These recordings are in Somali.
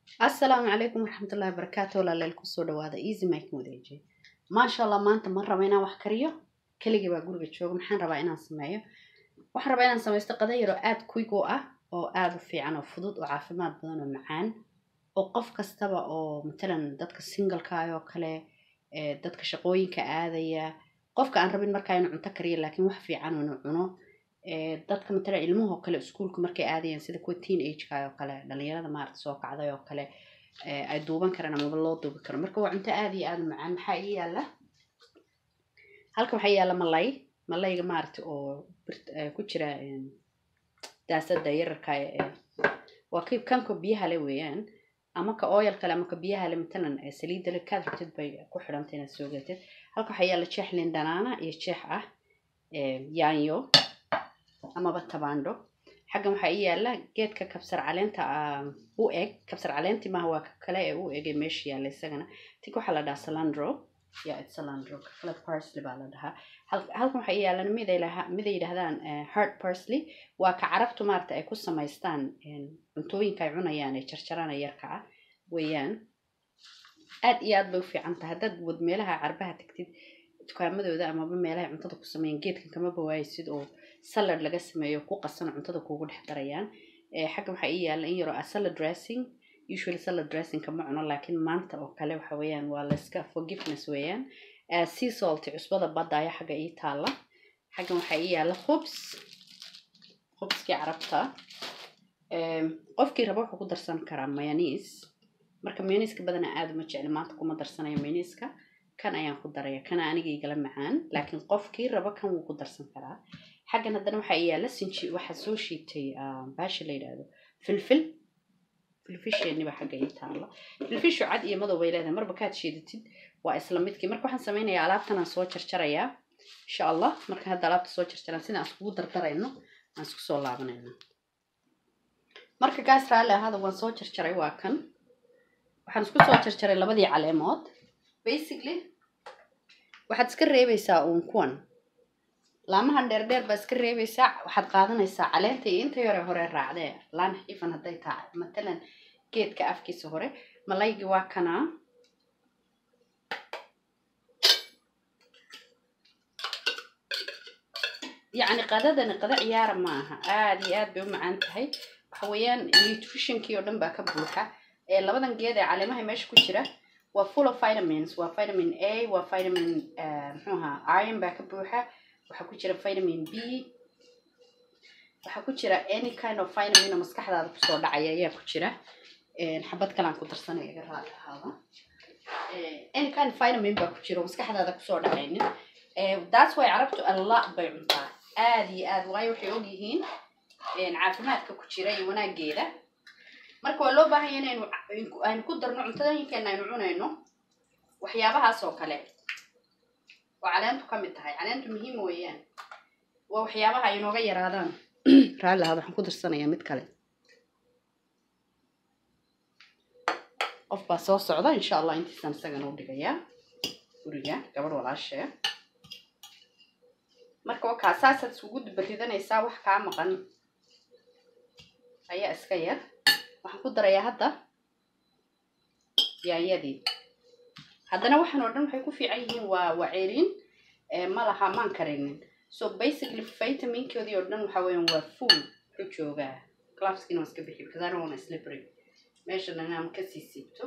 asalaamu calaykum waraxmatullahi wabarakaatu walaaleel kusoo dhawaada easy mike wadeeji maasha allah maanta ma raba inaan wax kariyo keligii baa guriga jooga maxaan rabaa inaan sameeyo waxaan rabaa inaan samaysto qada yar oo aada quick u ah oo aada u fiican oo fudud oo caafimaad badan oo macaan oo qof kastaba oo matalan dadka singlekaay oo kale dadka shaqooyinka aadaya qofka aan rabin markaa inuu cunto kariyo laakiin wax fiican inuu cuno dadka matalan ilmuhoo kale iskuulka markay aadayaan sida kuwa teen ageka oo kale dhalinyarada maarata soo kacday oo kale ay duuban karaan amaba loo duubi karo marka waa cunto aada iyo aada u macaan maxaa ii yaala halka waxaa yaala malay malayga maarata oo ku jira daasada yararka waa ki kanka biyaha le weeyaan ama ka oyal kale ama ka biyaha le matalan saliidda le kaad rabtid bay ku xidhanta inaad soo gatid halka waxaa yaala jeex lin dhanaana iyo jeex ah yaanyo amaba tabaandho xaggan waxaa ii yaala geedka kabsar caleenta u eg kabsar caleenti maaha waa kale ee u ege meesha yaalla isagana tik waxaa la dhahaa salandro ya salandro kale parsley baa la dhahaa halkan waxaa ii yaalan mid ay yidhahdaan heart parsley waa ka carabtu maarata ay ku samaystaan cuntooyinka ay cunayaan ee jarjarana yarka ah weeyaan aad iyo aad bay u fiican tahay haddaad wad meelaha carbaha tagtid dukaamadooda amaba meelaha cuntada ku sameeyaan geedkan kama bawaaysid oo salad laga sameeyo ku qasano cuntada kuugu dhex darayaan xagga waxaa ii yaala in yaroo ah salad dressing usually salad dressing kama cuno laakiin maanta oo kale waxa weeyaan waa layska forgiveness weeyaan sea salt cusbada badda ayaa xagga ii taala xaggan waxaa ii yaala khubs khubskii carabta qofkii raba wuxuu ku darsan karaa mayoniis marka mayoniiska badana aada uma jecli maanta kuma darsanayo mayoniiska kan ayaan ku daraya kana aniga igala macaan laakiin qofkii raba kan wuu ku darsan karaa xaggan haddana waxaa yaala sinji waxaa soo shiitay baasha la yidhaahdo filfil filfisheeniba xagga ii taala filfishu cad iyo madow bay leedahay marba kaad shiidatid waa isla midkii marka waxaan samaynayaa alaabtan aan soo jarjarayaa insha allah marka hadda alaabta soo jarjaraan sida aan iskugu dardarayno aan isku soo laabanayno marka gaas raalli ahaada waan soo jarjaray waa kan waxaan isku soo jarjaray labadii caleemood basically waxaad iska reebaysaa uun kuwan laamahan dheerdheer baa iska reebaysaa waxaad qaadanaysaa caleenta iyo inta yore hore raacdee laan xifan hadday tahay matalan geedka afkiisa hore malaygi waa kanaa yacni qadadani qada ciyaara ma aha aada iyo aad bay u macaan tahay waxa weeyaan nutritionkii oo dhan baa ka buuxa ee labadan geed ee caleemaha meesha ku jira waa full of vitamins waa vitamin a waa vitamin muxuu ahaa iron baa ka buuxa waxaa ku jira vitamin b waxaa ku jira any kind of vitamin oo maskaxdaada kusoo dhacaya ayaa ku jira xabad kale aan ku darsanaya iga raali ahaada any kind of vitamin baa ku jira oo maskaxdaada kusoo dhacaynin that's why carabtu alla bay cuntaa aada iyo aad waayo waxay og yihiin caafimaadka ku jira iyo wanaageeda marka waa loo baahan yahay inaynu aynu ku darno cuntadooyinkeena aynu cunayno waxyaabahaas oo kale oo caleentu ka mid tahay caleentu muhiim weeyaan waa waxyaabaha ay inooga yaraadaan raalli ahaad waxaan ku darsanayaa mid kale qof baa soo socda insha allah intiisaan isagana u dhigayaa guriga gabadh walaashee marka wakaa saasaad isugu dubaridanaysaa wax kaa maqan ayaa iska yar waxaan ku darayaa hadda yaanyadii haddana waxaan oo dhan waxay ku fiican yihiin waa waa ceerin ma laha maan karinin so basically vitaminkoodii oo dhan waxa weeyaan waa food wuxuu joogaa glaveskina waan iska bixi because I don't want slippery meeshana inaan kasii siibto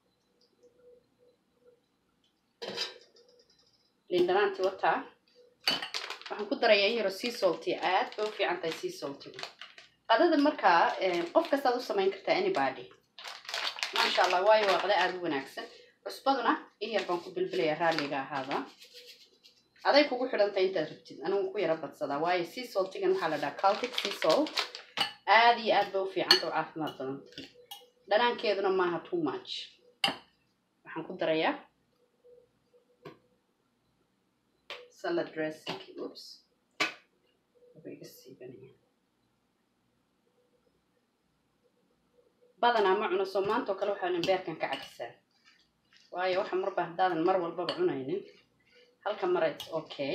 lindhanaanti wataa waxaan ku darayaa in yaro sea salty aad bay u fiican tahay sea saltigu qadada markaa qof kastaad u samayn kartaa anybody maasha allah waayo waa qada aada u wanaagsan cusbaduna in yar baan ku bilbilaya raalliga ahaada aday kugu xidhantahay intaad rabtid anigu ku yaro badsadaa waayo sea saltigan waxaa la dhahaa caltic sea salt aada iyo aad bay u fiicanta oo caafimaad badanta dhanaankeeduna maaha too much waxaan ku darayaa salad dressing oops iga siibanaya badanaa ma cuno soo maanta oo kale waxaanan beerkan ka cajisaa waayo waxa marba haddaadan mar walbaba cunaynin halka mara okay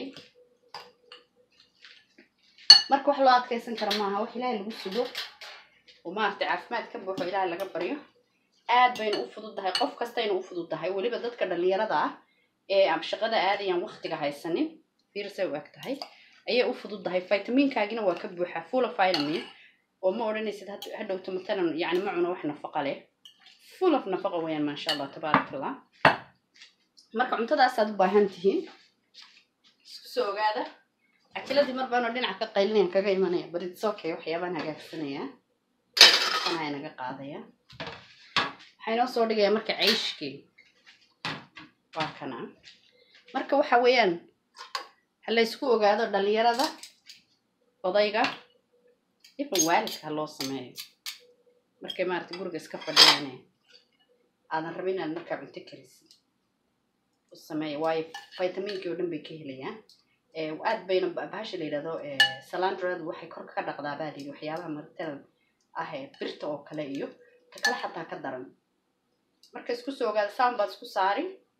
marka wax loo adkaysan kara maaha wax ilaahay lagu sugo oo maaragtay caafimaad ka buuxo ilaahay laga baryo aad bayna u fududdahay qof kastayna u fududdahay weliba dadka dhalinyarada ah ee aan shaqada aadayaan waqtiga haysanin fiirsay u eg tahay ayay u fududdahay vitaminkaagina waa ka buuxaa full of vitamin oo ma odhanaysid hadhowto matalan yani ma cuno wax nafaqa leh full of nafaqa weeyaan maasha allah tabaarak allah marka cuntadaasaad u baahan tihiin isku soo ogaada cajiladii mar baanoo dhinaca ka qaylinayaan kaga imanaya but it's okay waxyaabaan hagaagsanayaa anaa naga qaadaya waxaa inoo soo dhigaya marka cayshkii waa kana marka waxa weeyaan ha laysku ogaado dhalinyarada odayga ifan waalidka ha loo sameeyo markay maaragtay guriga iska fadhiyaane aadan rabin inaad markaa cunto karisid u sameeya waayo vitaminkii oo dhan bay ka helayaan aad bayna bahasha la yidhahdo salandradu waxay kor ka dhaqdaa baa layidhi waxyaabaha maritadan ah ee birta oo kale iyo ta kale xataa ka daran marka isku soo ogaada saan baad isku saari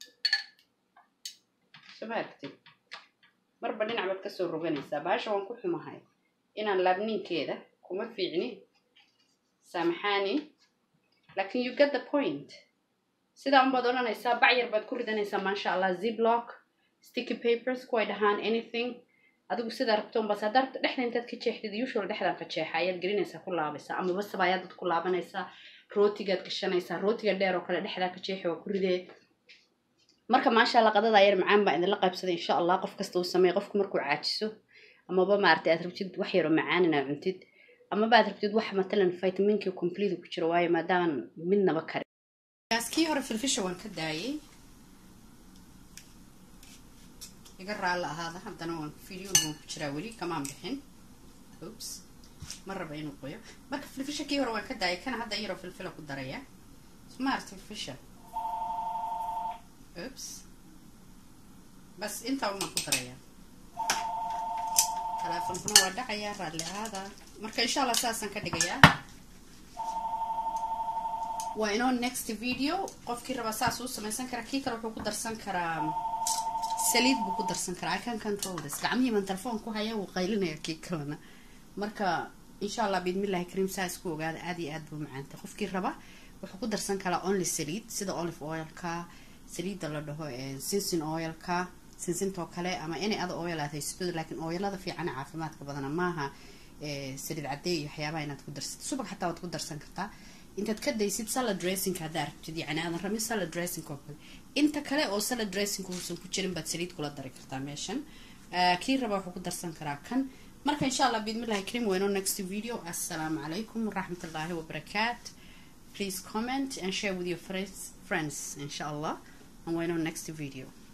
soo ma aragtid marba dhinac baad kasoo roganaysaa bahasha waan ku xumahay inaan laabninkeeda kuma fiicni saamaxaani laakin you get the point sidaa unbaad odhanaysaa bacyar baad ku ridanaysaa maasha allah ziblock sticky papers kuway dhahaan anything adigu sidaa rabto unbaas haddaa rabto dhexda intaad ka jeexdid usual dhexdaan ka jeexa ayaad gelinaysaa ku laabaysaa amaba sabaayadaad ku laabanaysaa rootigaad gashanaysaa rootiga dheer oo kale dhexdaa ka jeexi waa ku ridee marka maasha allah qadada yar macaan baa idinla qaybsaday insha allah qof kasta uu sameeya qofku markuu caajiso amaba maaragtay aad rabtid wax yaroo macaan inaad cuntid amaba aad rabtid wax matalan vitaminkii complete ku jiro waayo maadaaman midnaba karin kii hore filfisha waan ka daayay iga raalla ahaada haddana waan videoga waan ku jiraa weli kamaan bixin oops ma raba inuu qoyo marka filfisha kii hore waan ka daayay kana hadda yaroo filfila ku daraya smart filfisha oops bas intaa umaan ku daraya teleefonkuna waa dhacayaa raalli ahaada marka insha allah saasaan ka dhigayaa waa inoo next video qofkii raba saas uu samaysan karaa kii kale wuxuu ku darsan karaa saliid buu ku darsan karaa i can control this gacmihii baan telefoon ku haya wuu qaylinaya kii kalena marka insha allah biidmillahi kariim saa isku ogaada aad iyo aad buu macaantay qofkii raba wuxuu ku darsan karaa only saliid sida olive oilka saliidda la dhaho sinsin oilka sinsintoo kale ama inay ada oil aad haysatooda laakiin oilada fiicana caafimaadka badana maaha saliid caddeey iyo waxyaabaha inaad ku darsatid subag xataa waad ku darsan kartaa intaad ka daysid salad dressing haddaa rabtid yani aadan rabin salad dressing oo kale inta kale oo salad dressing uusan ku jirin baad saliid kula dari kartaa meeshan kii raba wuxuu ku darsan karaa kan marka insha allah biidmillahi karim wayno next video assalaamu calaykum waraxmatullaahi wabarakaat please comment and share with your friends friends insha allah and wayno next video